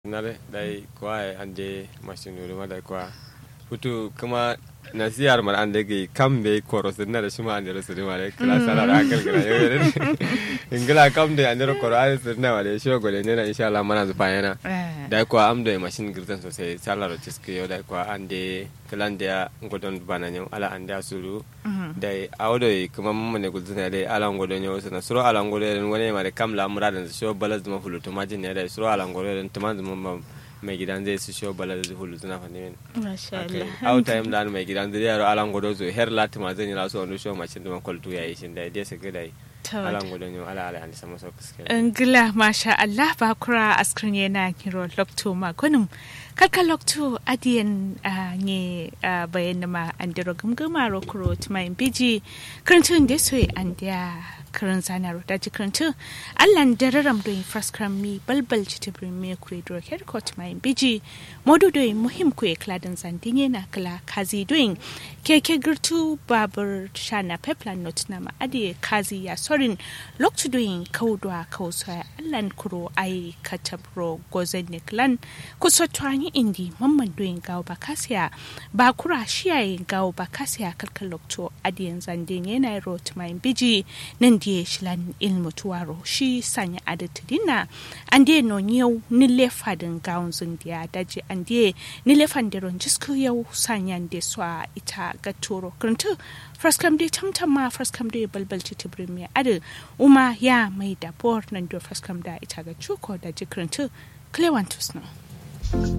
nare dai kwa ande machine ma dai kwa futu kuma nasiyar mar ande ge kambe koro sinna da shima ande ro sinna mare kala sala da akal gira yo yere ingila kamde ande ro koro ande sinna mare sho gole ne na insha Allah mana zufa yana dai kwa amdo machine girtan sosai sala ro tiske yo dai kwa ande kalande ya ngodon bana nyo ala ande asuru dai awdo kuma mun ne gulzuna dai ala ngodon yo sana suro ala ngodon wani mare kamla muradan sho balaz ma fulutu majin ne dai suro ala ngodon tuman mun mai gidan zai su show bala da hulu suna fani min Masha Allah. out time da mai gidan zai yaro alan godo zo her lati ma zan yi rasu wani show macin da kwaltu ya yi shin da dai su gida yi alan godo ne ala ala an sama sau kuske Ngila masha Allah ba kura askrin yana kiro lokto ma kunum kaka lokto adiyan ne bayan ma an diro gumguma ro kuro tuma biji karantun da so an da karin zanar da ji karantun Allah da raram do fraskram mi balbal ci tibrin me kure do her ko tuma biji modu do muhim ku e kladin zandinye na kala kazi doing keke girtu babur shana peplan not na ma adi kazi ya sorin lokto doing kaudwa kausa allan kuro ai katabro gozen niklan kuso twani indi mamman doing gawo bakasiya ba kura shiyaye gawo bakasiya kalkal lokto adiyan zandin yana rot mai biji nan die shilan ilmu tuwaro shi sanya adatidina an die no yau ni lefadin gawon zundiya daji an die ni lefan deron jisku yau sanyan de swa ita ga turo kuruntu fraskam de tamtam ma fraskam de balbal ci tibrimi adu uma ya mai da bor nan do fraskam da ita ga chuko da jikuruntu klewantus no